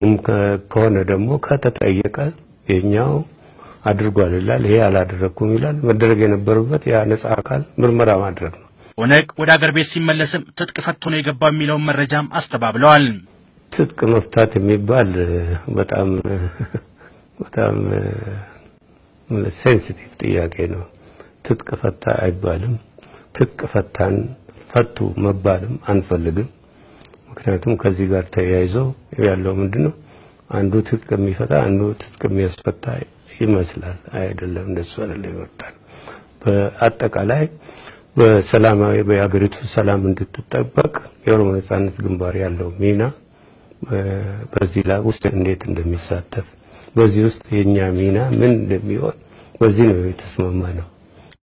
ከሆነ ደግሞ ከተጠየቀ የኛው አድርጓል ይላል፣ ይሄ አላደረኩም ይላል። መደረግ የነበረበት ያ ነጻ አካል ምርመራ ማድረግ ነው። ኦነግ ወደ አገር ቤት ሲመለስም ትጥቅ ፈቶ ነው የገባው የሚለውን መረጃም አስተባብለዋል። ትጥቅ መፍታት የሚባል በጣም በጣም ሴንሲቲቭ ጥያቄ ነው። ትጥቅ ፈታ አይባልም። ትጥቅ ፈታን ፈቱ መባልም አንፈልግም። ምክንያቱም ከዚህ ጋር ተያይዞ ያለው ምንድነው አንዱ ትጥቅ የሚፈታ አንዱ ትጥቅ የሚያስፈታ ይመስላል። አይደለም፣ እንደሱ አይደለም ይወጣል። በአጠቃላይ በሰላማዊ በሀገሪቱ ሰላም እንድትጠበቅ የኦሮሞ ነጻነት ግንባር ያለው ሚና በዚህ ላይ ውስጥ እንዴት እንደሚሳተፍ በዚህ ውስጥ የኛ ሚና ምን እንደሚሆን በዚህ ነው የተስማማ ነው።